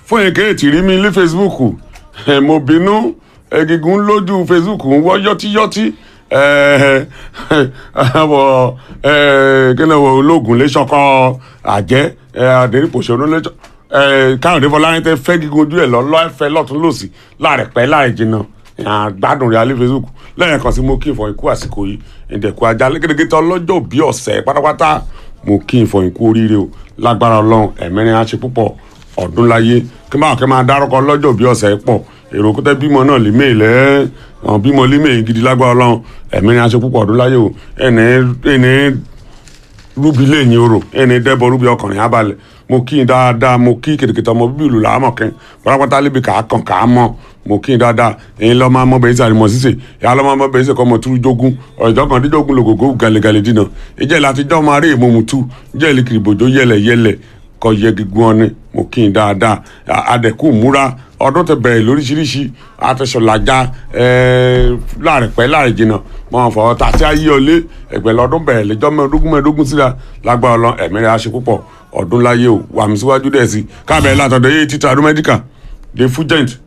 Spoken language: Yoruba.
fún èké tí rí mi ní facebook ẹ, mo bínú egungun lójú facebook ń wọ́ yọ́tíyọ́tí ẹ, àwọ̀ ẹ, kí ni wọ ológun lẹ́sọ̀kọ́ àjẹ́ ẹ, àdéhùpọ̀ṣọ́nù lẹ́sọ̀ ẹ, káyọ̀dé fọlárin tẹ fẹ́ gígun ojú ẹ̀ lọ lọ́ọ̀fẹ́ lọ́tún lọ́sì láàrẹ̀ pẹ́ láàrẹ̀ jìnnà gbádùn rẹ̀ alẹ́ facebook lẹ́yìn kan sí mo kí ìfọ̀ ikú àsìkò yìí ìdẹ̀kù ajá lẹ́gẹ́dẹ́gẹ́ tán lọ́jọ́ bí ọ̀sẹ̀ pátápátá mo kí ìfọ̀ ikú oríire o lágbára ọlọ́run ẹ̀mẹ́rin á ṣe púpọ̀ ọdún láyé kí máa kẹ́ máa dárúkọ lọ́jọ́ bí ọ̀sẹ̀ pọ̀ èrò kútẹ́ bímọ náà lè méè lẹ́ ọ̀n bímọ lè méè gidi lágbára ọlọ́run ẹ̀mẹ́rin á ṣe púpọ̀ ọdún láyé o ẹ̀ní ẹ̀ní rúbi lẹ́yìn orò ẹni dẹ́bọ̀ rúbi ọkùnrin abalẹ̀ mo kí n dáadáa mo kí kìtìkìtì ọmọ bíbí ìlú làámọ̀ kẹ́ pátápátá lébi kà á kàn kà á mọ̀ mo kí n dáadáa èyí lọ́ máa mọ bẹ́ẹ̀ sàrí mọ̀ sísè ìyá lọ́ máa mọ bẹ́ẹ̀ sè kọ́ mọ̀ túrú jógún ọ̀jọ́ kan dídógún lògògó gàlẹ́gàlẹ́ dínà ìjẹ́ láti jọ́ máa rí èmo mu tú ìjẹ́ ìlú kìrìbòjò yẹlẹ̀ yẹlẹ̀ kọ́ yẹ gígùn ọ́ni mo kí n dáadáa adẹ̀kù múra ọdún tẹ bẹ̀rẹ̀ lóríṣiríṣi àtẹ̀sọ̀làjà láàrin pẹ́ láàrin jìnnà mọ fọwọ́ tà sí ayé ọlé ẹgbẹ́ lọ́dún bẹ̀rẹ̀ lẹ́jọ́ mẹ́ẹ̀ẹ́dógún mẹ́ẹ̀ẹ́dógún síra lágbára ọlọ́ ẹ̀mí rẹ̀ á ṣe púpọ̀ ọdún láyé o wà mí síwájú dẹ̀ sí káàbẹ̀ látọ̀dọ̀ yé títà ọdún mẹ́díkà dé fújẹ́ǹtì